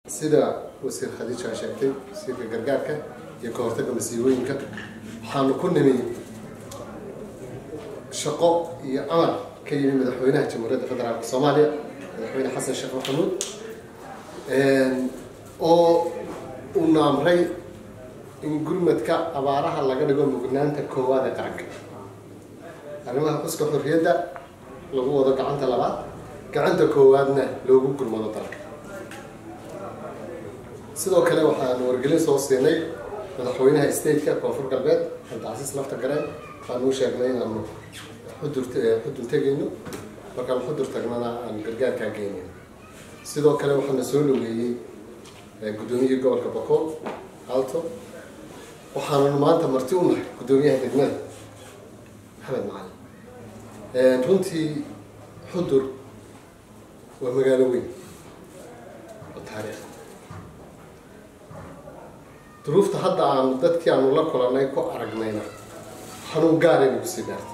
sida wasiir khadiija sheegtay wasiirka gargaarka iyo ka hortagga masiibooyinka waxaanu ku nimi shaqo iyo amar ka yimi madaxweynaha jamhuuriyadda federaalka soomaaliya madaxweyne xasan sheekh maxamuud oo uuna amray in gurmadka abaaraha laga dhigo mugnaanta koowaad ee qaranka arrimaha xuska xorriyadda lagu wado gacanta labaad gacanta koowaadna loogu gurmado dalka sidoo kale waxaanu wargelin soo siinay madaxweynaha stateka koonfur galbeed cabdicasiis lafta gareen waxaanu u sheegnay inaanu xudur xudun tegayno markaan xudur tagnana aan gargaarkaa geynayn sidoo kale waxaana soo dhaweeyey guddoomiyihii gobolka bokool alto waxaananu maanta marti u nahay guddoomiyaha degmada maxamed macalin runtii xudur waa magaalo weyn oo taariikh duruufta hadda aanu dadkii aanu la kulanay ku aragnayna xanuun gaarayna kusii dhaartay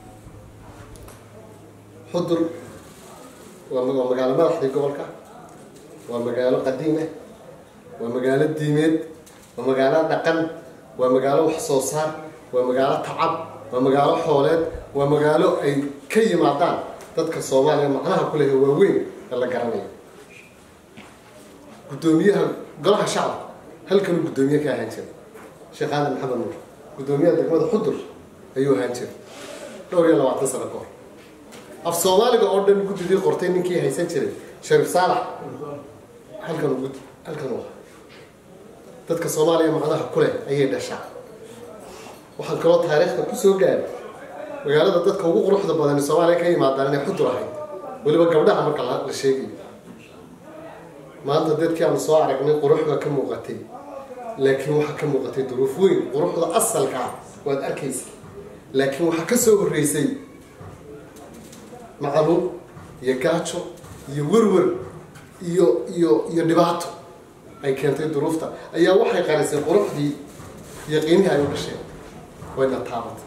xudur waa waa magaalo madaxdii gobolka waa magaalo qadiimah waa magaalo diimeed waa magaalo dhaqan waa magaalo wax soo saar waa magaalo tacab waa magaalo xooleed waa magaalo ay ka yimaadaan dadka soomaaliya macnaha ku lehe waaweyn ee la garanayo guddoomiyaha golaha shacabka halkanuu guddoomiye ka ahaan jiray sheekh aadan maxamed nuur guddoomiyaha degmada xudur ayuu ahaan jiray dhowr iyo labaatan sano ka hor af soomaaliga oo dhan guddidii qortay ninkii haysan jiray shariif saalax halkan gud halkan u ahaa dadka soomaaliya macnaha ku leh ayay dhashaa waxaan kaloo taariikhda kusoo gaaray magaalada dadka ugu quruxda badan ee soomaaliya ka yimaadaan inay xudur ahayd weliba gabdhaha marka la sheegayo maanta dadkii aanu soo aragnay qurux baa ka muuqatay laakiin waxaa ka muuqatay duruuf weyn quruxda asalka ah waad arkaysa laakiin waxaa ka soo horreysay macaluul iyo gaajo iyo werwer iyo iyo iyo dhibaato ay keentay duruufta ayaa waxay qarisay quruxdii iyo qiimihii ay u dhasheen wayna taabatay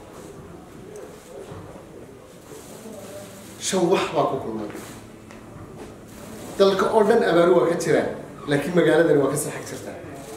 shan wax baa ku kulmay dalka oo dhan abaaru waa ka jiraan laakiin magaaladani waa ka sii xag jirtaa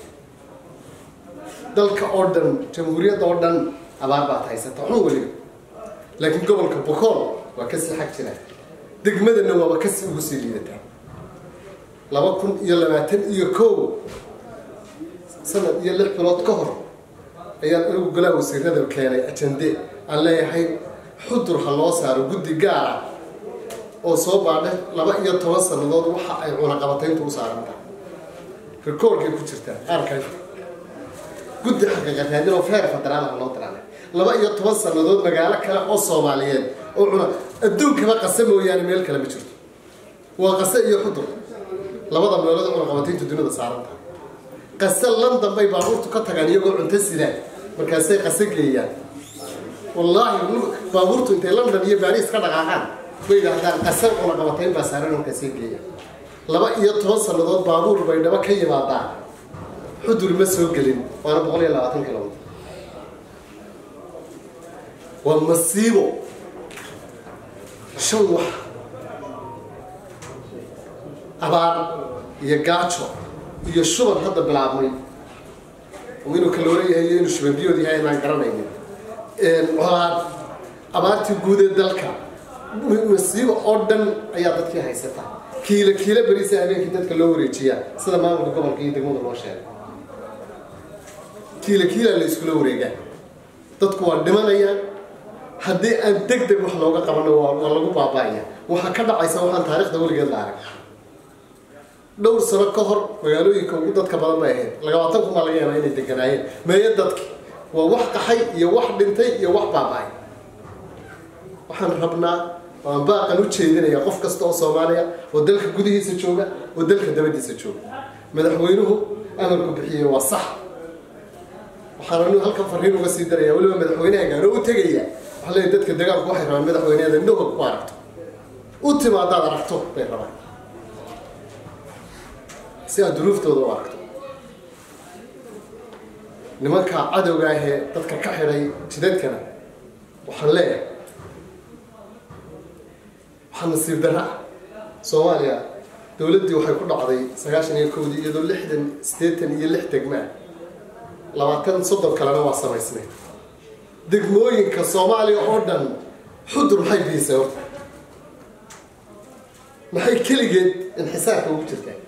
dalka oo dhan jamhuuriyadda oo dhan abaar baad haysata xun weliba laakiin gobolka bokool waa ka sii xag jiraan degmadana waaba kasii ugu sii liidataa laba kun iyo labaatan iyo kow sanad iyo lix bilood ka hor ayaan anigu golaa wasiirada keenay ajande aan leeyahay xudur ha loo saaro guddi gaara oo soo baadha laba iyo toban sannadood waxa ay cunaqabatayntu u saaran tahay rikoorkay ku jirtaa qaarkan guddi xaqiiqataadin oo feer federaal ha loo diraanay laba iyo toban sannadood magaalo kale oo soomaaliyeed oo cuna adduunkaba qase mooyaane meel kale ma jirto waa qase iyo xudur labada meelood cunaqabatayntu dunida saaran tahay qase london bay baabuurtu ka tagaan iyagoo cunto sidaan markaasay qase geeyaan wallaahi baabuurtu intay london iyo baris ka dhaqaaqaan bay yidhaahdaan qasar cunaqabatayn baa saaran markaasay geeyaan laba iyo toban sannadood baabuur bay dhaba ka yimaadaan xudur ma soo gelin waana boqol iyo labaatan kilomitr waa masiibo shan wax abaar iyo gaajo iyo shuban hadda bilaabmay inuu kaloora yahay iyo inuu shuban biyood yahay inaan garanaynin colaad abaartii guud ee dalka masiibo oo dhan ayaa dadkii haysata kiilo kiilo beriisa habeenkii dadka loo wareejiyaa sida maamulka gobolka iyo degmada loo sheegay kiilo kiila la iskula wareegaa dadku waa dhimanayaan haddii aan deg deg wax looga qabano waa lagu baaba'aya waxaa ka dhacaysa waxaan taarikhda weligeed la arag dhowr sano ka hor magaalooyinka ugu dadka badan bay ahayd labaatan kun baa laga yaabaa inay deganaayeen meeyo dadki waa wax qaxay iyo wax dhintay iyo wax baaba'ay waxaan rabnaa waan baaqan u jeedinaya qof kasta oo soomaaliya oo dalka gudihiisa jooga oo dalka dabadiisa jooga madaxweynuhu amarku bixiyey waa sax waxaan anigu halkan fariin uga sii daraya weliba madaxweynaha gaaro u tegaya waxaa leeyahy dadka dagaalku waxay rabaan madaxweyneeda indhahood ku aragto u timaadaad aragto bay rabaan si aad duruuftooda u aragto nimanka cadowga ahee dadka ka xidhay jidadkana waxaan leeyahay waxaa nasiib darra ah soomaaliya dowladdii waxay ku dhacday sagaashan iyo kowdii iyadoo lixdan siddeetan iyo lix degmaa labaatan soddon kalena waa samaysnay degmooyinka soomaaliya oo dhan xudur maxay biisay horta maxay keligeed inxisaarka ugu jirtaa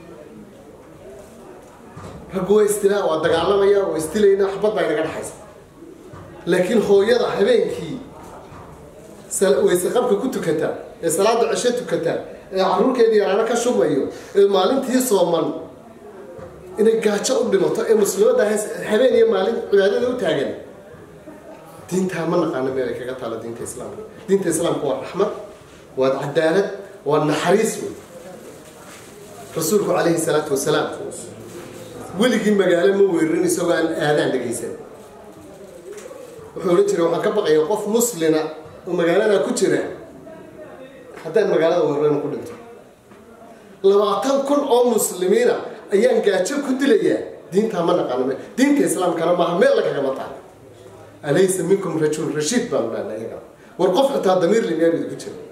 raggu waa istilaa waa dagaalamaya waa istilayna waxbad baa inaga dhexaysa laakiin hooyada habeenkii wayse qabka ku tukataa ee salaada cisho tukataa ee caruurkeedii yaraano ka shubayo ee maalintii sooman inay gaajo u dhimato ee muslimadda habeen iyo maalin cibaadada u taagan diintaa ma naqaano meelay kaga taalo diinta islaamka diinta islaamka waa raxmad waa cadaalad waa naxariis wey rasuulku calayhi salaatu wasalaam weligii magaalo ma weerarin isagoo aan aadaan dhegaysan wuxuu odhan jiray waxaan ka baqaya qof muslina oo magaalada ku jira haddaan magaalada weeraran ku dhinto labaatan kun oo muslimiina ayaan gaajo ku dilayaa diintaa ma naqaano me diinta islaamkana maaha meel la kagama taalo alaysa minkum rajul rashiid baanu dhahnay iyaga war qof xitaa damiir le miyaan idinku jira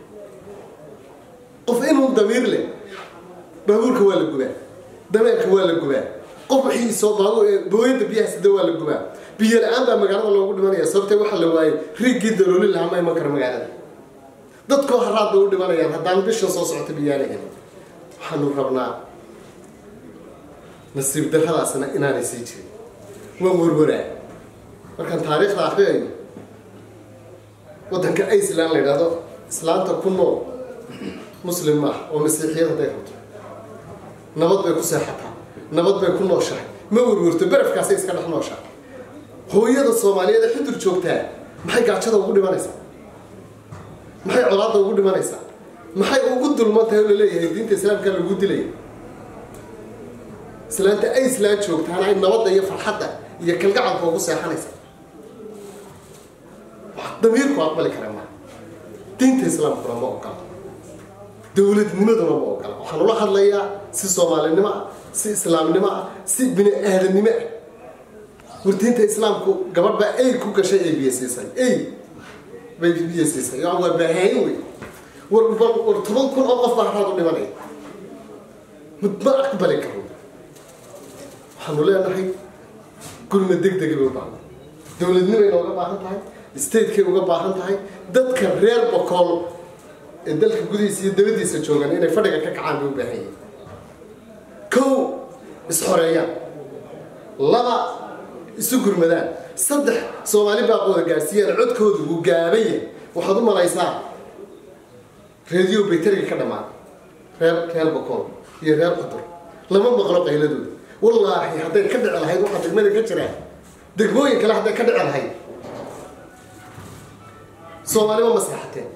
qof inuu damiir leh baabuurka waa la gubaa dameerka waa la gubaa qof wixii soo baabuur booyada biyaha sida waa la gubaa biyo la-aan baa magaalada loogu dhimanaya sababtee waxaa la waayey riigii dalooli lahaa ma iman karo magaalada dadkoo haraad bay u dhimanayaan haddaan bishan soo socota biyaanahan waxaanu rabnaa nasiib darradaasna inaanay sii jirin waan warwaraa markaan taariikhda akriyayo waddanka iceland la yidhahdo islaanta ku nool muslim maaha oo masiixiyad hadday rabto nabad bay ku seexataa nabad bay ku nooshahay ma werwerto barafkaasay iska dhex nooshahay hooyada soomaaliyeed ee xudur joogtaa maxay gaajada ugu dhimanaysaa maxay colaadda ugu dhimanaysaa maxay ugu dulman tahay oo laleeyahay diinta islaamka lagu dilaya islaanta iceland joogtaana ay nabadda iyo farxadda iyo kalgacalka ugu seexanaysa wax damiirku aqbali kara maa diinta islaamkuna ma ogola dowladnimaduna ma ogola waxaan ula hadlayaa si soomaalinimo ah si islaamnimo ah si bini aadamnimo ah war diinta islaamku gabadh baa ey ku gashay ay biyo siisay ey bay biyo siisay waa baahayin wey war war toban kun oo qof baa haraad u dhimanaya ma aqbali karo waxaanu leenahay gurma deg degay bay u baahan dowladnimay nooga baahan tahay statekay uga baahan tahay dadka reer bokool ee dalka gudihiisa iyo dabadiisa joogan inay fadhiga ka kacaan bay u baahan yihin kow isxoreeyaan laba isu gurmadaan saddex soomaali baaqooda gaadhsiiyaan codkooda wuu gaaban yahay waxaad u malaysaa reediyo baytariga ka dhammaan reer reer bokool iyo reer qudur lama maqlo qayladooda wallaahi hadday ka dhici lahayd waxaa degmada ka jiraa degmooyin kale hadday ka dhici lahayd soomaalima maslaxateen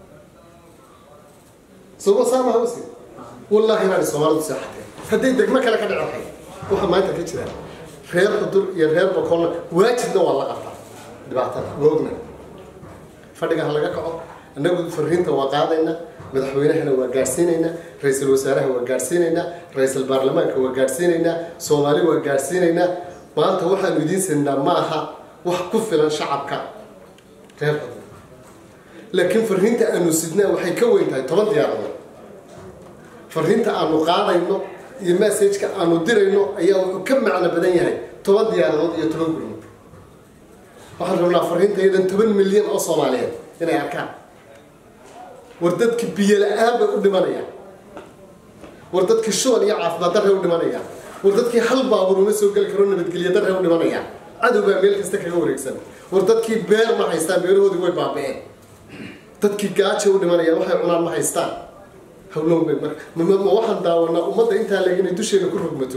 sooma saamaha usi wallaahi inaanay soomaalidu seexateen hadday degmo kale ka dhici lahayd waxaa maanta ka jira reer xudur iyo reer bokolna waajibna waa la qabtaa dhibaatada woogna fadhiga ha laga kaco annagu fariinta waa qaadaynaa madaxweynahana waa gaadhsiinaynaa ra-iisul wasaaraha waa gaadhsiinaynaa ra-iisul baarlamaanka waa gaadhsiinaynaa soomaali waa gaadhsiinaynaa maanta waxaanu idiin siinaa ma aha wax ku filan shacabka reer xudur laakiin fariinta aanu sidnaa waxay ka weyn tahay toban diyaaradood fariinta aanu qaadayno iyo messageka aanu dirayno ayaa wuxuu ka macno badan yahay toban diyaaradood iyo toban gurmud waxaan rabnaa fariinta iyadan toban milyan oo soomaaliyeed inay arkaan war dadki biyo la-aan bay u dhimanayaan war dadki shuban iyo caafimaad darray u dhimanayaan war dadkii hal baabuur uma soo geli karo nabadgelyo darray u dhimanayaan cadow baa meel kasta kaga wareegsan war dadkii beer ma haystaan beerahoodii way baaba'een dadkii gaaja u dhimanayaan waxay cunaan ma haystaan hawlow bay marka ma waxaan daawanaa ummadda intaa leeg inay dusheeda ku rogmato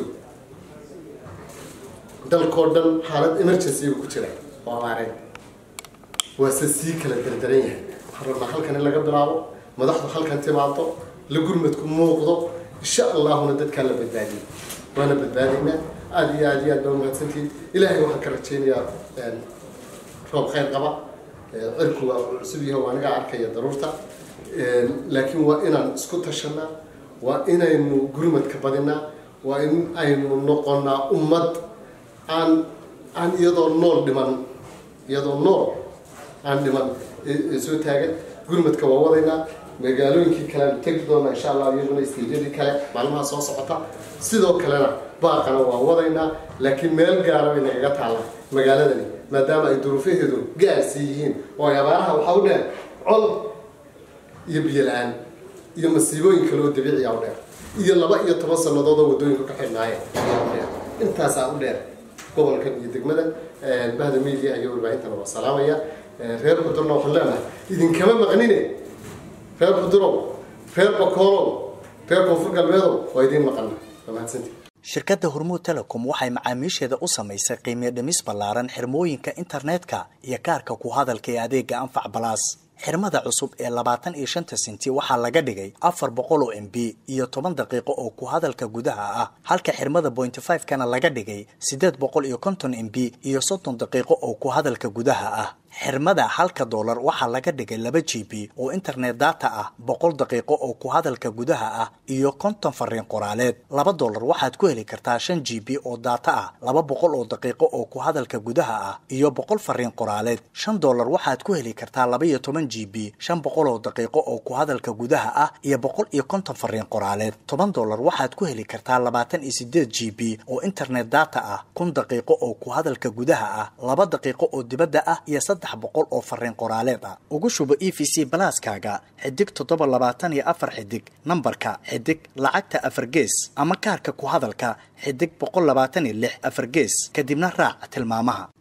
dalkoo dhan xaalad emergency ku jira oo abaareen waase sii kala dardaran yahay waxaan rabnaa halkan in laga bilaabo madaxdu halkan timaado la gurmadku muuqdo insha allahuna dadkaa la badbaadiyo waana badbaadaynaa aada iyo aada iyo aad baa umahadsantihiin ilaahay waxaan ka rajaynayaa roob khayr qaba cirku waa cusub yahay waa aniga arkaya daruurta laakiin waa inaan isku tashanaa waa inaynu gurmadka badinaa waa in aynu noqonaa ummad aan aan iyadoo nool dhiman iyadoo nool aan dhiman soo taagan gurmadka waa wadaynaa magaalooyinkii kaleanu tegi doona insha allah iyaguna stejyadii kale maalmaha soo socota sidoo kalena baaqana waan wadaynaa laakiin meel gaara bay nagaga taalla magaaladani maadaama ay duruufaheedu gaarsi yihiin oo ay abaaraha waxaa u dheer col iyo biyo la-aan iyo masiibooyin kale oo dabiiciya u dheer iyo laba iyo toban sannadood oo waddooyinka ka xidhnaayeen ayaa u dheer intaasaa u dheer gobolkan iyo degmada bahda media iyo warbaahintana waa salaamaya reer xudurna waxaan leenahay idinkama maqnine reer xudurow reer bakoolow reer koonfur galbeedow waa idiin maqana waa mahadsantii shirkadda hormuud telecom waxay macaamiisheeda u samaysay qiimiyo dhimis ballaaran xirmooyinka internetka iyo kaarka ku hadalka ee adeega anfac balaas xirmada cusub ee labaatan iyo shanta sinti waxaa laga dhigay afar boqol oo m b iyo toban daqiiqo oo ku hadalka gudaha ah halka xirmada pointy five kana laga dhigay siddeed boqol iyo konton m b iyo soddon daqiiqo oo ku hadalka gudaha ah xirmada halka doolar waxaa laga dhigay laba g b oo internet data ah boqol daqiiqo oo ku hadalka gudaha ah iyo konton fariin qoraaleed laba doolar waxaad ku heli kartaa shan g b oo data ah laba boqol oo daqiiqo oo ku hadalka gudaha ah iyo boqol fariin qoraaleed shan doolar waxaad ku heli kartaa laba iyo toban g b shan boqol oo daqiiqo oo ku hadalka gudaha ah iyo boqol iyo konton fariin qoraaleed toban doolar waxaad ku heli kartaa labaatan iyo sideed g b oo internet data ah kun daqiiqo oo ku hadalka gudaha ah laba daqiiqo oo dibadda ah iyo saddex boqol oo fariin qoraaleed ah ugu shubo e v c balaaskaaga xidig toddoba labaatan iyo afar xidig nambarka xidig lacagta afar gees ama kaarka ku hadalka xidig boqol labaatan iyo lix afar gees kadibna raac tilmaamaha